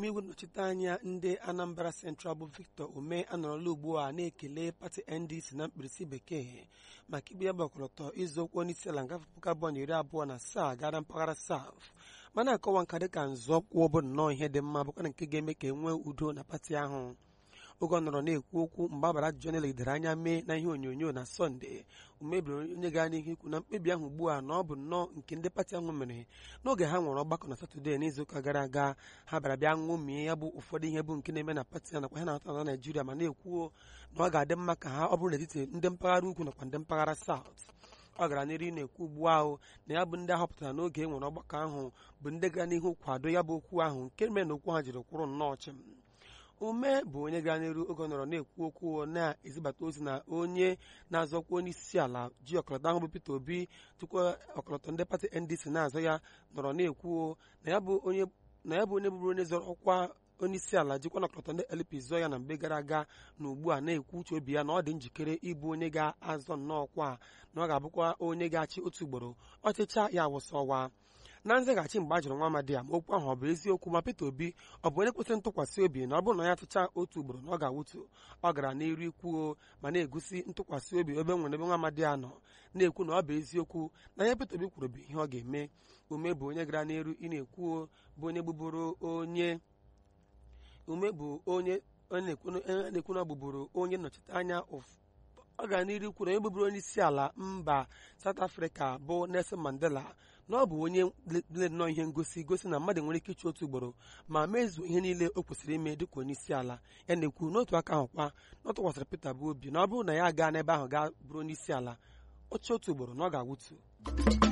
omeiwu nnọchite anya ndị anambra central bụ victor ume anọrọla ugbu a na-ekele pati ndc na mkpirisi bekee maka igbe ya bụ ọkọlọtọ ịzụ okwu onye isi ala ngafe puku abụọ na iri abụọ na asaa gara mpaghara saf ma na-akọwa nka dịka nzọụkwụ bụ nnọọ ihe dị mma bụkwa na nke ga-eme ka e nwee udo na pati ahụ oge ọ nọrọ na-ekwu okwu mgbe agbara ajụjụ na-elegidere anya mee na ihe onyonyo na sọnde umebiri onye gaa n'ihu ikwu na mkpebi ahụ ugbu a na ọ bụ nnọọ nke ndị pati ahụ mere n'oge ha nwere ọgbakọ na satọde n'izuụka gara aga ha bịara bịa ṅụmie ya bụ ụfọdụ ihe bụ nke na-eme na pati a nakwa ha na-atọ na naijiria ma na-ekwuo na ọ ga-adị mma ka ha ọ bụrụ n'etiti ndị mpaghara ugwu nakwa ndị mpaghara saut ọ gara n'iru na-ekwu ugbu ahụ na ya bụ ndị ahọpụtara n'oge e nwere ọgbakọ ahụ bụ ndị gara n'ihu kwado ya bụ okwu ahụ nke mere na okwu ha jiri kwụrụ nnọọ chịm ume bụ onye gara n'iru oge ọ nọrọ na-ekwu okwu na-ezibata ozi na onye na-azọkwa onye isi ala ji ọkọlọtọ ahụ bụ Peter Obi tupu ọkọlọtọ ndị pati NDC na-azọ ya nọrọ na-ekwu na ya bụ onye na ya bụ onye bụrụ onye zọrọ ọkwa onye isi ala jikwa na ọkọlọtọ ndị LP zọọ ya na mgbe gara aga na ugbu a na-ekwu uche obi ya na ọ dị njikere ịbụ onye ga-azọ nnọọ ọkwa na ọ ga-abụkwa onye ga-achị otu ugboro ọchịcha ya wụsọ ọwa na nzaghachi mgbe a jụrụ nwa amadi ya ma okwu ahụ ọ bụ eziokwu ma Peter Obi ọ bụ onye kwesịrị ntụkwasị obi na ọ bụrụ na ya tụcha otu ugboro na ọ ga-awụtu ọ gara n'iru ikwuo ma na-egosi ntụkwasị obi ebe nwere ebe nwa amadi ya nọ na-ekwu na ọ bụ eziokwu na ya Peter Obi kwuru bụ ihe ọ ga-eme ume bụ onye gara n'iru ị na-ekwuo bụ onye gbuburu onye ume bụ onye na-ekwu na ọ gbuburu onye nnọchite anya ọ gara n'iru kwuru onye gbuburu onye isi ala mba South Africa bụ Nelson Mandela na ọ bụ onye le nnọọ ihe ngosi gosi na mmadụ nwere ike ịchụ otu ugboro ma mezuo ihe niile o kwesịrị ime dịka onye isi ala ya na-ekwu n'otu aka ahụ kwa na ọ tụkwasịrị Peter bụ obi na ọ bụrụ na ya gaa n'ebe ahụ gaa bụrụ onye isi ala oche otu ugboro na ọ ga-awụtu